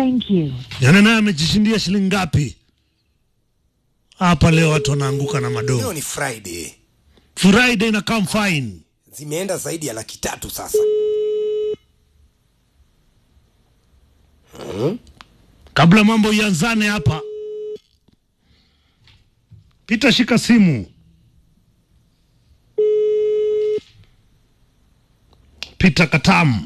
Thank you. Yana naye amejishindia shilingi ngapi? Hapa leo watu wanaanguka na madoo. Leo ni Friday, Friday na come fine. zimeenda zaidi ya laki tatu sasa. Kabla mambo ianzane hapa, Pita, shika simu. Pita Katam.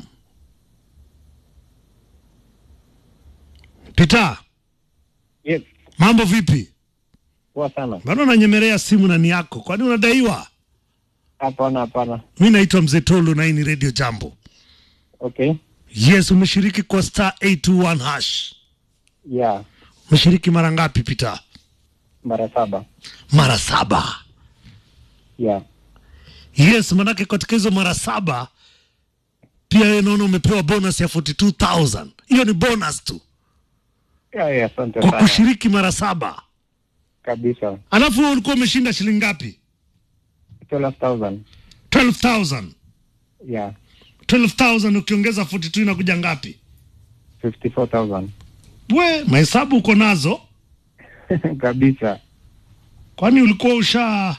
Pita, Yes, mambo vipi? poa sana. Bado unanyemelea simu na ni yako, kwani unadaiwa? Hapana, hapana. Mi naitwa Mzee Tolu na hii ni Radio Jambo. Okay. Yes, umeshiriki kwa star 821 hash. Yeah, Umeshiriki mara ngapi Pita? mara saba. Mara saba. Yeah. Yes, manake katika hizo mara saba pia wewe naona umepewa bonus ya 42000 hiyo ni bonus tu Yeah, yeah, asante kwa sana. kushiriki mara saba. Kabisa. Alafu wewe ulikuwa umeshinda shilingi ngapi? 12,000. 12000 Yeah. 12000 ukiongeza 42 inakuja ngapi? 54,000. We, mahesabu uko nazo? Kabisa. Kwani ulikuwa usha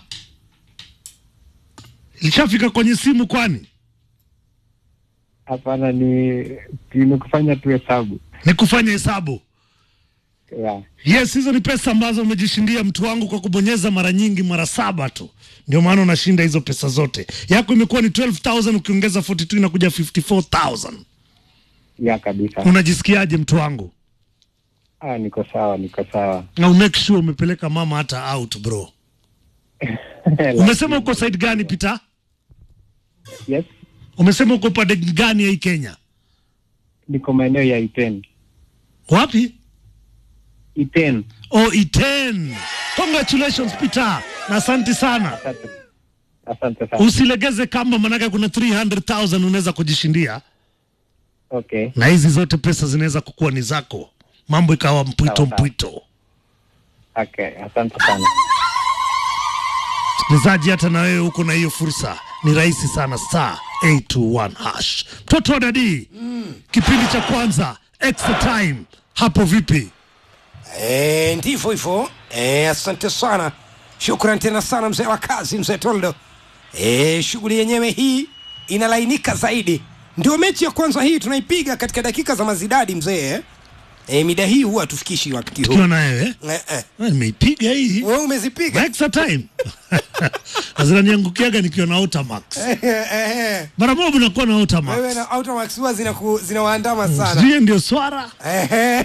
ilishafika kwenye simu kwani? Hapana, ni ni kufanya tu hesabu. Ni kufanya hesabu. Yeah. Yes, hizo ni pesa ambazo umejishindia mtu wangu kwa kubonyeza mara nyingi, mara saba tu, ndio maana unashinda hizo pesa zote. Yako imekuwa ni 12000 ukiongeza 42 inakuja 54000. Yeah, kabisa. Unajisikiaje mtu wangu? Ah, niko sawa, niko sawa. Na umake sure umepeleka mama hata out bro. Umesema uko side gani Peter? Yes, Umesema uko pande gani ya hii Kenya? niko maeneo ya Iten. Wapi? Iten. Oh, Iten. Congratulations Peter. Na asante sana. Asante. Asante sana. Usilegeze kamba, manake kuna 300,000 unaweza kujishindia. Okay. na hizi zote pesa zinaweza kukuwa ni zako, mambo ikawa mpwito Sawa, sawa. mpwito. Okay, asante sana. Msikilizaji, hata na wewe uko na hiyo fursa, ni rahisi sana, star 821 hash. Mtoto wa dadi, kipindi cha kwanza extra time, hapo vipi? E, ndivyo hivyo. E, asante sana, shukran tena sana mzee wa kazi, mzee Toldo. E, shughuli yenyewe hii inalainika zaidi. Ndio mechi ya kwanza hii tunaipiga katika dakika za mazidadi mzee. eh? E, mida hii huwa hatufikishi wakati huu. Tukiwa na wewe Eh, eh. Eh, nimeipiga hii Wewe umezipiga extra time Na zinaniangukiaga nikiwa na Automax. Eh, eh, eh. Mara moja unakuwa na Wewe Automax, na Automax huwa zinaku- zinawaandama sana. sijui ndio swara Ehe.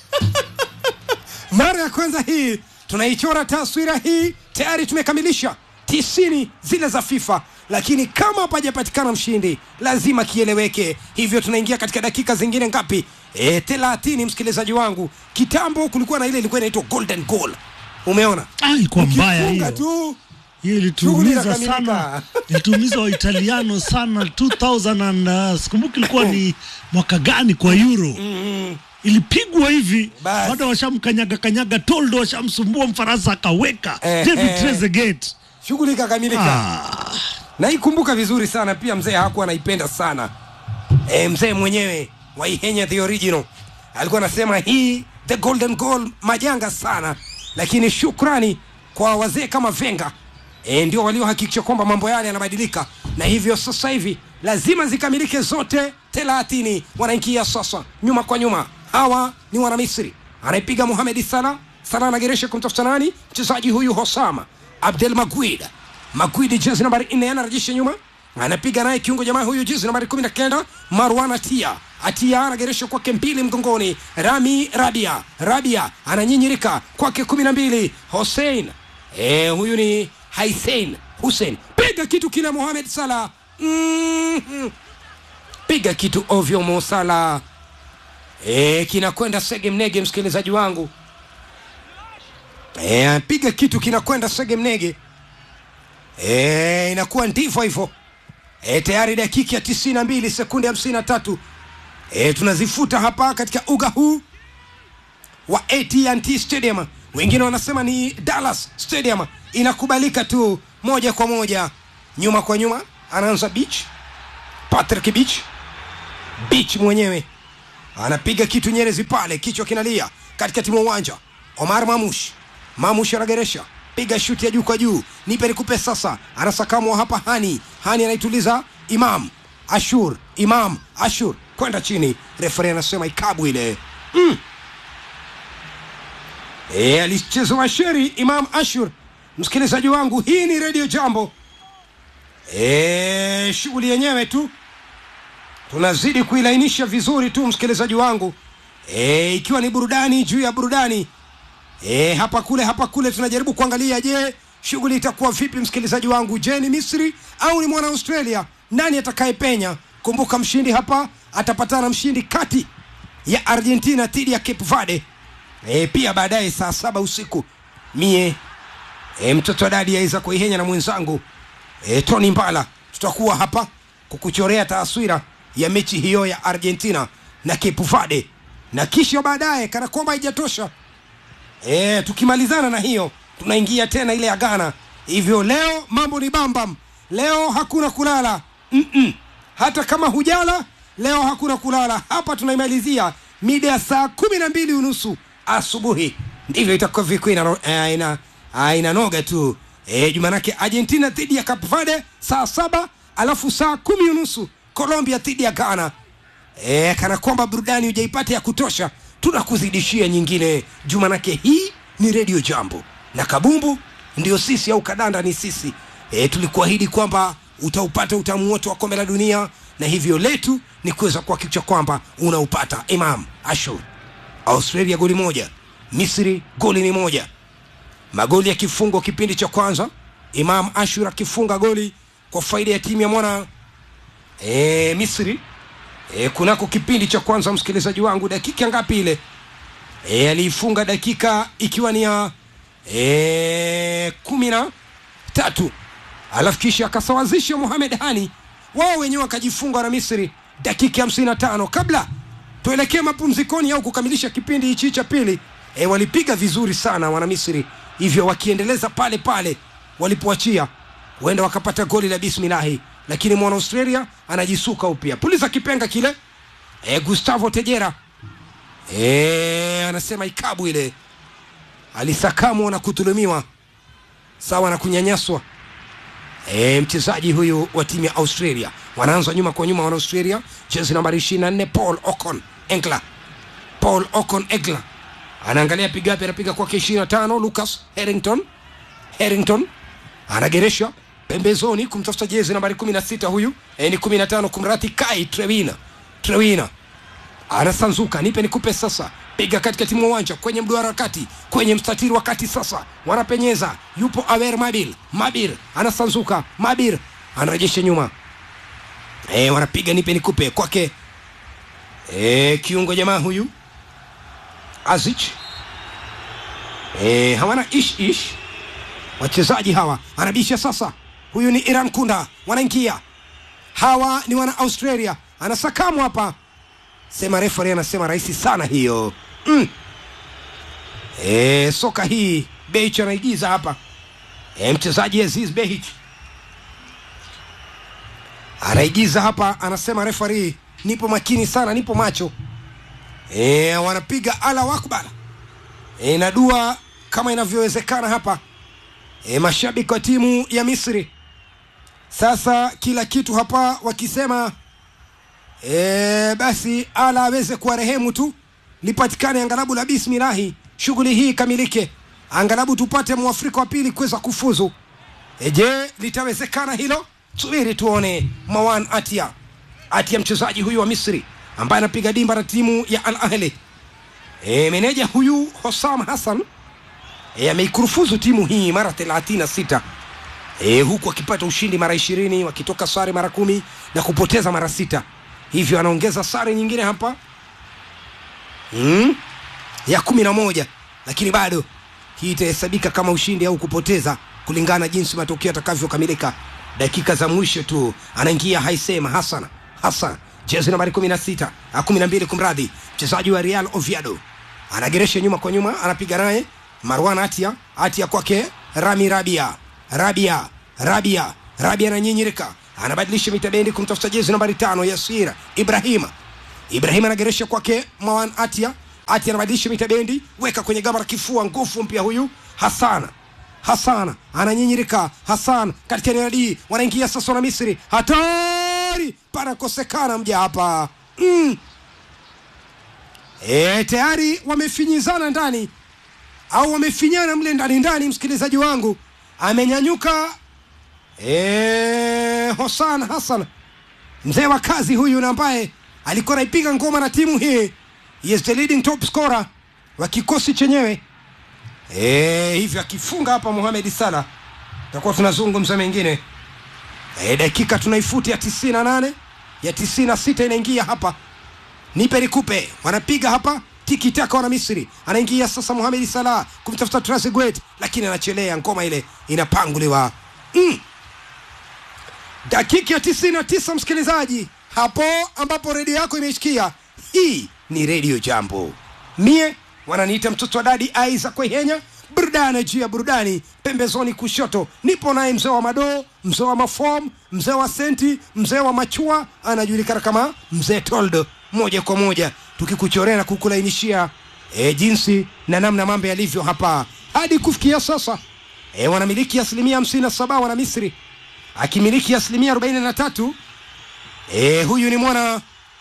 Mara ya kwanza hii tunaichora taswira hii, tayari tumekamilisha tisini zile za FIFA, lakini kama hapajapatikana mshindi lazima kieleweke. Hivyo tunaingia katika dakika zingine ngapi? E, thelathini. Msikilizaji wangu, kitambo kulikuwa na ile ilikuwa inaitwa golden goal, umeona Ah, ilikuwa mbaya Ukifunga hiyo. tu hiyo Shughuli ilituumiza inakamilika. sana, ilituumiza Waitaliano sana 2000 and uh, sikumbuki ilikuwa ni mwaka gani kwa Euro ilipigwa hivi, Basi. bado washamkanyaga kanyaga, Toldo washamsumbua, Mfaransa akaweka Eh, David eh. Trezeguet. shughuli ikakamilika. Ah, naikumbuka vizuri sana pia mzee hakuwa anaipenda sana e, mzee mwenyewe wa ihenya the original alikuwa anasema hii the golden goal majanga sana lakini shukrani kwa wazee kama venga e, ndio waliohakikisha kwamba mambo yale yanabadilika na hivyo sasa hivi lazima zikamilike zote thelathini wanaingia sasa nyuma kwa nyuma hawa ni wanamisri anaipiga muhamedi sala sala anageresha kumtafuta nani mchezaji huyu hosama abdel maguid Maguidi jezi nambari nne anarejesha nyuma, anapiga naye kiungo jamaa huyu jezi nambari kumi na kenda Marwan Atia. Atia anageresha kwake mbili mgongoni, Rami Rabia. Rabia ananyinyirika kwake kumi na mbili Hussein. E, huyu ni Haisein Hussein, piga kitu kile Mohamed Salah. mm piga kitu ovyo Mo Salah. E, kinakwenda sege mnege, msikilizaji wangu. E, piga kitu kinakwenda sege mnege. E, inakuwa ndivyo hivyo. E, tayari dakika ya tisini na mbili sekunde hamsini na tatu e, tunazifuta hapa katika uga huu wa AT&T Stadium. Wengine wanasema ni Dallas Stadium. Inakubalika tu moja kwa moja, nyuma kwa nyuma. Anaanza Beach, Patrick Beach, Beach mwenyewe anapiga kitu nyerezi pale, kichwa kinalia katikati mwa uwanja. Omar Mamush, Mamush anageresha, piga shuti ya juu kwa juu, nipe nikupe sasa. Anasakamwa hapa Hani, Hani anaituliza Imam Ashur, Imam Ashur kwenda chini, referi anasema ikabu ile mm. E, alichezewa sheri Imam Ashur. Msikilizaji wangu, hii ni redio Jambo. E, shughuli yenyewe tu tunazidi kuilainisha vizuri tu msikilizaji wangu e, ikiwa ni burudani juu ya burudani e, hapa kule hapa kule tunajaribu kuangalia je shughuli itakuwa vipi msikilizaji wangu je ni misri au ni mwana australia nani atakayepenya kumbuka mshindi hapa atapatana mshindi kati ya argentina dhidi ya cape verde e, pia baadaye saa saba usiku mie e, mtoto wa dadi aiza kuihenya na mwenzangu e, tony mbala tutakuwa hapa kukuchorea taswira ya mechi hiyo ya argentina na cape verde na kisha baadaye kana kwamba haijatosha e, tukimalizana na hiyo tunaingia tena ile ya ghana hivyo leo mambo ni bambam leo hakuna kulala Mm-mm. hata kama hujala leo hakuna kulala hapa tunaimalizia mida ya saa kumi na mbili unusu asubuhi ndivyo itakuwa viku ina, eh, ina, ah, inanoga tu e, jumanake argentina dhidi ya cape verde saa saba alafu saa kumi unusu colombia dhidi ya ghana e, kana kwamba burudani hujaipata ya kutosha tunakuzidishia nyingine jumanake hii ni redio jambo na kabumbu ndio sisi au kadanda ni sisi e, tulikuahidi kwamba utaupata utamu wote wa kombe la dunia na hivyo letu ni kuweza kuhakikisha kwamba unaupata imam ashur australia goli moja misri goli ni moja magoli ya kifungo kipindi cha kwanza imam ashur akifunga goli kwa faida ya timu ya mwana e, misri e, kunako kipindi cha kwanza msikilizaji wangu dakika ngapi ile e, aliifunga dakika ikiwa ni ya e, kumi na tatu alafu kisha akasawazisha Mohamed Hani, wao wenyewe wakajifunga na Misri dakika hamsini na tano kabla tuelekee mapumzikoni au kukamilisha kipindi hichi cha pili. E, walipiga vizuri sana wana Misri, hivyo wakiendeleza pale pale walipoachia, huenda wakapata goli la bismillahi, lakini mwana Australia anajisuka upya, puliza kipenga kile. E, Gustavo Tejera e, anasema ikabu ile alisakamwa na kudhulumiwa sawa na kunyanyaswa e, mchezaji huyu wa timu ya australia wanaanza nyuma kwa nyuma wana australia jezi nambari 24 paul ocon engla paul ocon egla anaangalia pigapi anapiga kwake 25 lucas harrington harrington anageresha pembezoni kumtafuta jezi nambari 16 huyu e, ni 15 kumrati kai trewina trewina anasanzuka nipe nikupe sasa piga katikati mwa uwanja kwenye mduara kati kwenye mstatiri wa kati sasa wanapenyeza yupo awer mabil mabir anasanzuka mabir anarejesha nyuma e, wanapiga nipe nikupe kwake e, kiungo jamaa huyu azich e, hawana ish ish wachezaji hawa anabisha sasa huyu ni iran kunda wanaingia hawa ni wana australia anasakamu hapa sema refari anasema rahisi sana hiyo mm. e, soka hii Behich anaigiza hapa e, mchezaji Aziz Behich anaigiza hapa anasema refari nipo makini sana nipo macho e, wanapiga ala akbar e, na dua kama inavyowezekana hapa e, mashabiki wa timu ya misri sasa kila kitu hapa wakisema e, basi ala aweze kuwa rehemu tu lipatikane angalabu la bismilahi shughuli hii ikamilike angalabu tupate mwafrika wa pili kuweza kufuzu e, je litawezekana hilo subiri tuone mawan atia atia mchezaji huyu wa misri ambaye anapiga dimba na timu ya al ahli e, meneja huyu hosam hassan e, ameikurufuzu timu hii mara 36 e, huku akipata ushindi mara ishirini wakitoka sare mara kumi na kupoteza mara sita hivyo anaongeza sare nyingine hapa mm? ya kumi na moja lakini bado hii itahesabika kama ushindi au kupoteza kulingana na jinsi matokeo yatakavyokamilika dakika za mwisho tu anaingia haisema hasan hasan jezi nambari kumi na sita kumi na mbili kumradhi mchezaji wa real oviedo anageresha nyuma kwa nyuma anapiga naye marwan atia atia kwake rami rabia rabia rabia rabia ananyinyirika anabadilisha mitabendi kumtafuta jezi nambari tano yasir ibrahima Ibrahim anageresha kwake Mawan Atia. Atia anabadilisha mita bendi, weka kwenye gamba la kifua, nguvu mpya huyu Hasana. Hasana ananyinyirika. Hasan katika eneo la D wanaingia sasa na Misri, hatari, panakosekana mja hapa mm. E, tayari wamefinyizana ndani au wamefinyana mle ndani ndani. Msikilizaji wangu amenyanyuka e, Hosan Hassan mzee wa kazi huyu na ambaye alikuwa anaipiga ngoma na timu hii he is the leading top scorer wa kikosi chenyewe e, hivyo akifunga hapa Mohamed Salah tutakuwa tunazungumza mengine e, dakika tunaifuti ya tisini na nane ya tisini na sita inaingia hapa nipe nikupe wanapiga hapa tiki taka wana Misri anaingia sasa Mohamed Salah kumtafuta Trezeguet lakini anachelea ngoma ile inapanguliwa mm. dakika ya tisini na tisa msikilizaji hapo ambapo redio yako imeshikia hii ni redio jambo mie wananiita mtoto wa dadi aiza kwehenya burudani juu ya burudani pembezoni kushoto nipo naye mzee wa madoo mzee wa mafom mzee wa senti mzee wa machua anajulikana kama mzee toldo moja kwa moja tukikuchorea na kukulainishia e, jinsi na namna mambo yalivyo hapa hadi kufikia sasa e, wanamiliki asilimia hamsini na saba wana misri akimiliki asilimia arobaini na tatu e, huyu ni mwana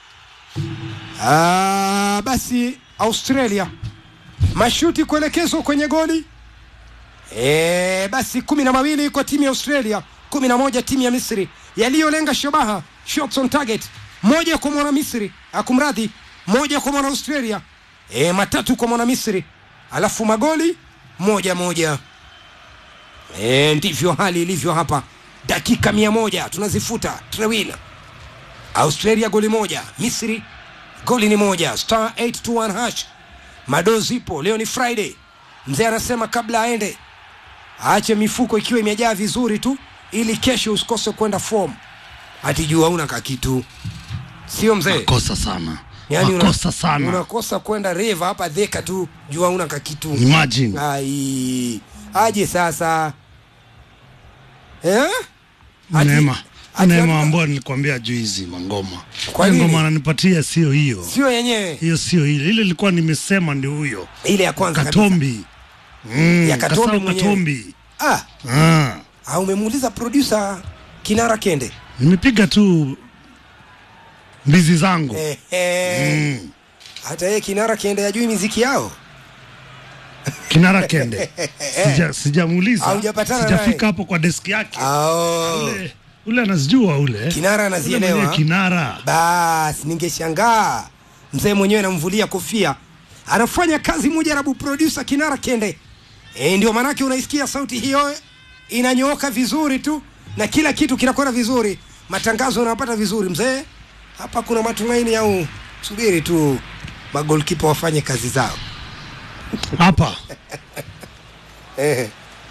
ah, basi australia mashuti kuelekezwa kwenye goli e, basi kumi na mawili kwa timu ya australia kumi na moja timu ya misri yaliyolenga shabaha shots on target moja kwa mwana misri akumradhi moja kwa mwana australia e, matatu kwa mwana misri alafu magoli moja moja e, ndivyo hali ilivyo hapa dakika mia moja tunazifuta tunawina australia goli moja misri goli ni moja star 821 hash mado zipo leo ni friday mzee anasema kabla aende aache mifuko ikiwa imejaa vizuri tu ili kesho usikose kwenda form hati jua una kakitu sio mzee makosa sana Yaani una- makosa sana unakosa kwenda reva hapa dheka tu jua una kakitu imagine ai aje sasa eh? Ati- neema ati- neema ambayo nilikwambia juizi mangoma Kwa Ile nini? ngoma ananipatia sio hiyo sio yenyewe hiyo sio ile ile ilikuwa nimesema ndio huyo ile ya kwanza kabisa. katombi mm, Ya Katombi Kasau mwenyewe. katombi ah, ah. ah, umemuuliza producer kinara kende nimepiga tu mbizi zangu eh, eh. mm. hata yeye kinara kende ajui miziki yao kinara kende Sija- sijamuuliza Haujapatana sijafika naye? hapo kwa deski yake Ao. ule, ule anazijua ule kinara Ule anazielewa mwenyewe kinara basi ningeshangaa mzee mwenyewe namvulia kofia anafanya kazi mujarabu producer kinara kende e, ndio maanake unaisikia sauti hiyo inanyooka vizuri tu na kila kitu kinakwenda vizuri matangazo unapata vizuri mzee hapa kuna matumaini au subiri tu magolkipa wafanye kazi zao hapa eh,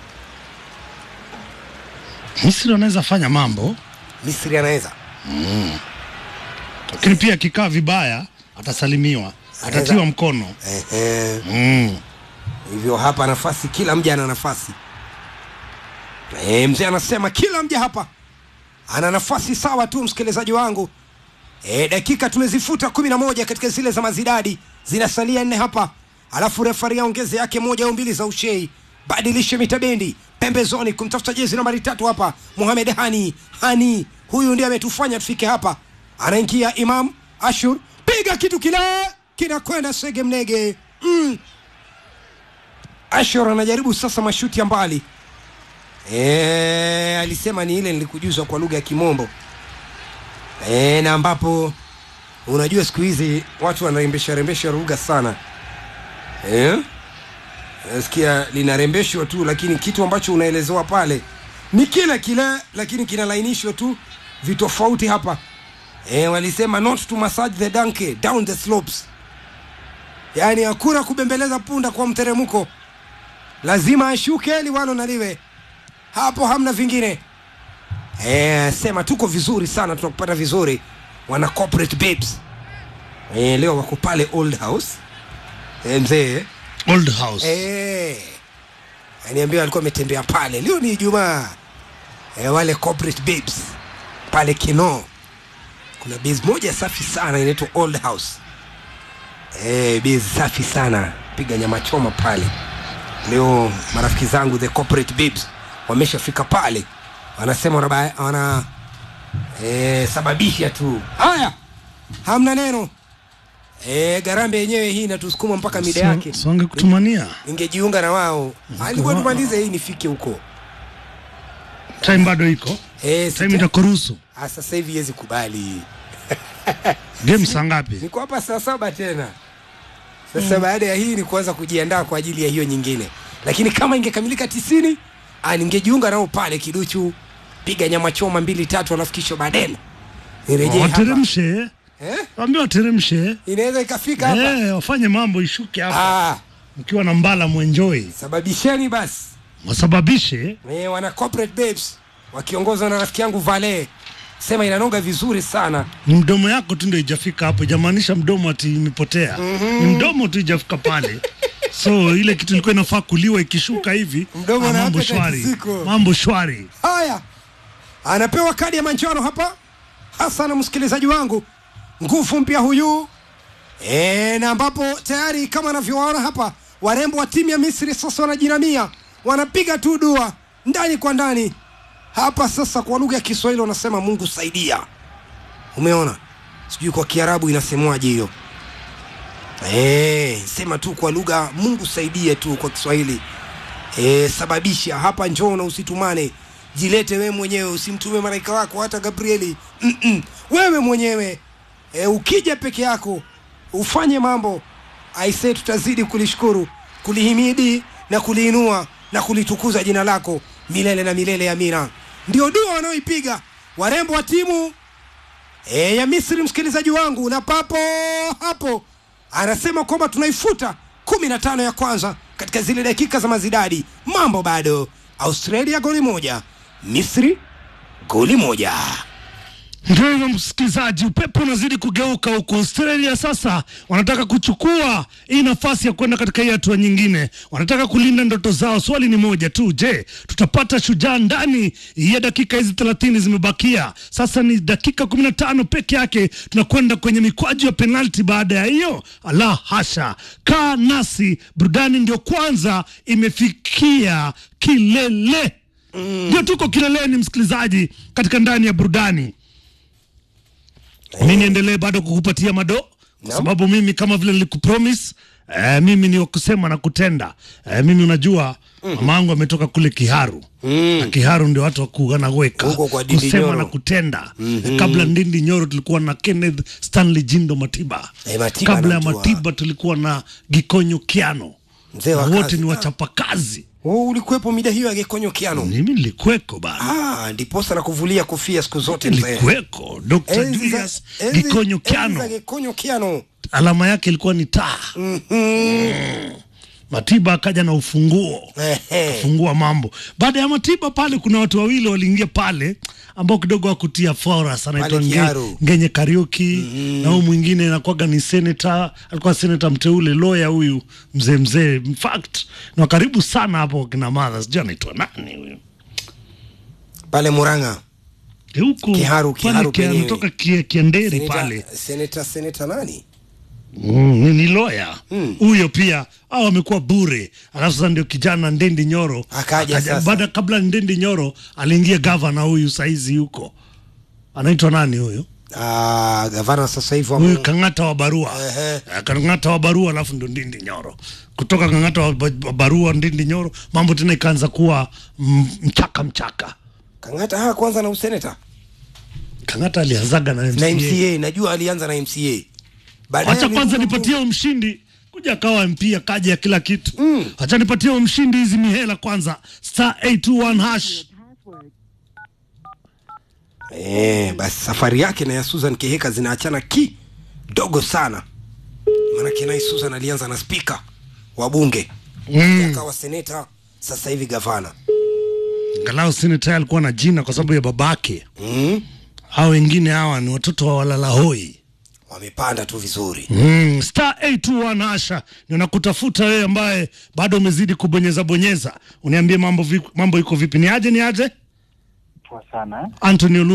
misri wanaweza fanya mambo misri anaweza lakini pia akikaa vibaya atasalimiwa atatiwa mkono eh, eh. mm. hivyo hapa nafasi kila mja ana nafasi e, mzee anasema kila mja hapa ana nafasi sawa tu msikilizaji wangu e, dakika tumezifuta kumi na moja katika zile za mazidadi zinasalia nne hapa alafu refari aongeze yake moja au mbili za ushei badilishe mitabendi pembezoni kumtafuta jezi nambari tatu hapa muhamed hani hani huyu ndiye ametufanya tufike hapa anaingia imam ashur piga kitu kile kinakwenda sege mnege mm. Ashor anajaribu sasa mashuti ya mbali e, alisema ni ile nilikujuzwa kwa lugha ya Kimombo e, na ambapo unajua siku hizi watu wanarembesha rembesha lugha sana e? Nasikia linarembeshwa tu, lakini kitu ambacho unaelezewa pale ni kile kile, lakini kinalainishwa tu vitofauti hapa e, walisema not to massage the donkey down the slopes, yaani hakuna kubembeleza punda kwa mteremko lazima ashuke liwalo na liwe hapo hamna vingine e, sema tuko vizuri sana tunakupata vizuri wana corporate babes e, leo wako pale old house e, mzee old house e, aniambia alikuwa ametembea pale leo ni ijumaa e, wale corporate babes pale kino kuna base moja safi sana inaitwa old house eh, base safi sana piga nyama choma pale leo marafiki zangu the corporate babes wameshafika pale wanasema wanaba- wana eh, sababisha tu haya hamna neno eh, garambe yenyewe hii inatusukuma mpaka mida yake So- songe kutumania ningejiunga na wao alikuwa wa- tumalize hii nifike huko time bado iko eh, time sita- itakuruhusu Ah, sasa hivi hezi kubali game saa ngapi niko hapa saa saba tena sasa baada ya hii ni kuanza kujiandaa kwa ajili ya hiyo nyingine lakini kama ingekamilika tisini ah, ningejiunga nao pale kiduchu piga nyama choma mbili tatu alafu kisha baadaye nirejee hapa wateremshe eh? waambie wateremshe inaweza ikafika hapa Eh, wafanye mambo ishuke hapa ah, mkiwa na mbala mwenjoi sababisheni basi wasababishe eh, wana corporate babes wakiongozwa na rafiki yangu vale sema inanoga vizuri sana ni mdomo yako tu ndio ijafika hapo ijamaanisha mdomo ati imepotea ni mdomo tu ijafika pale so ile kitu ilikuwa inafaa kuliwa ikishuka hivi Mdomo ah, na mambo appetite shwari ziko. mambo shwari haya anapewa kadi ya manjano hapa hasa na msikilizaji wangu nguvu mpya huyu e, na ambapo tayari kama anavyowaona hapa warembo wa timu ya misri sasa wanajinamia wanapiga tu dua ndani kwa ndani hapa sasa kwa lugha ya kiswahili wanasema mungu saidia umeona sijui kwa kiarabu inasemwaje hiyo e, sema tu kwa lugha mungu saidie tu kwa kiswahili e, sababisha hapa njoo na usitumane jilete wewe mwenyewe usimtume malaika wako hata gabrieli Mm-mm. wewe mwenyewe e, ukija peke yako ufanye mambo aise tutazidi kulishukuru kulihimidi na kuliinua na kulitukuza jina lako milele na milele amina ndio dua wanaoipiga warembo wa timu e, ya misri msikilizaji wangu na papo hapo anasema kwamba tunaifuta kumi na tano ya kwanza katika zile dakika za mazidadi mambo bado australia goli moja misri goli moja ndio hivyo msikilizaji upepo unazidi kugeuka huko australia sasa wanataka kuchukua hii nafasi ya kwenda katika hii hatua nyingine wanataka kulinda ndoto zao swali ni moja tu je tutapata shujaa ndani ya dakika hizi thelathini zimebakia sasa ni dakika kumi na tano peke yake tunakwenda kwenye mikwaju ya penalti baada ya hiyo ala hasha kaa nasi burudani ndio kwanza imefikia kilele ndio tuko kileleni msikilizaji katika ndani ya burudani mi niendelee bado kukupatia mado kwa Naam. sababu mimi kama vile nilikupromis eh, mimi ni wa kusema na kutenda eh, mimi unajua mama yangu ametoka kule kiharu na kiharu ndio watu wakuanaweka Huko kwa Ndindi kusema Nyoro. na kutenda eh, kabla ndindi nyoro tulikuwa na kenneth stanley jindo matiba Eh, Matiba kabla ya namjua. matiba tulikuwa na gikonyo kiano Mzee na wa wote kazi. ni wachapakazi oh, ulikuwepo mida hiyo ya gekonyo kiano mimi nilikweko bana ah, ndiposa na kuvulia kofia siku zote mzee nilikweko dr Enzi za- julius enzi- gikonyo enzi za kiano gekonyo kiano alama yake ilikuwa ni taa Matiba akaja na ufunguo Ehe. fungua mambo. Baada ya Matiba pale, kuna watu wawili waliingia pale ambao kidogo wakutia foras, anaitwa Pale Nge, Kiharu. Ngenye Kariuki na huyu mwingine anakuwaga ni seneta, alikuwa seneta mteule lawyer huyu mzee mzee, in fact ni wa karibu sana hapo kina madha, sijui anaitwa nani huyu pale muranga Eh, huku Kiharu, pale Kiharu kia- penyewe. anatoka Kie- Kienderi pale seneta, seneta seneta nani Mm, ni, ni loya huyo pia au amekuwa bure alafu sasa ndio kijana ndendi nyoro Akaja sasa. baada kabla ndendi nyoro aliingia gavana huyu saizi huko anaitwa nani huyu ah, gavana sasa hivi wa huyu Mu- kang'ata wa barua Ehe. Eh, kang'ata wa barua alafu ndo ndindi nyoro kutoka kang'ata wa wa barua ndindi nyoro mambo tena ikaanza kuwa mm, mchaka mchaka kangata haa kwanza na useneta kang'ata alianzaga na na MCA. mca najua alianza na mca Baadaye Acha kwanza amekuwa nipatie huyo mshindi kuja akawa MP akaja ya kila kitu mm. Acha nipatie huyo mshindi hizi mihela kwanza, star 821 hash. Eh, basi safari yake na ya Susan Keheka zinaachana kidogo sana, maanake naye Susan alianza na spika wa bunge Mm. akawa seneta, sasa hivi gavana Angalau seneta alikuwa na jina kwa sababu ya babake. mm. Hao wengine hawa ni watoto wa walala hoi. Wamepanda tu vizuri Mm, star 821 hasha, ninakutafuta wewe ambaye bado umezidi kubonyeza bonyeza, uniambie mambo, vi, mambo iko vipi? Ni aje ni aje? Poa sana. Anthony Olu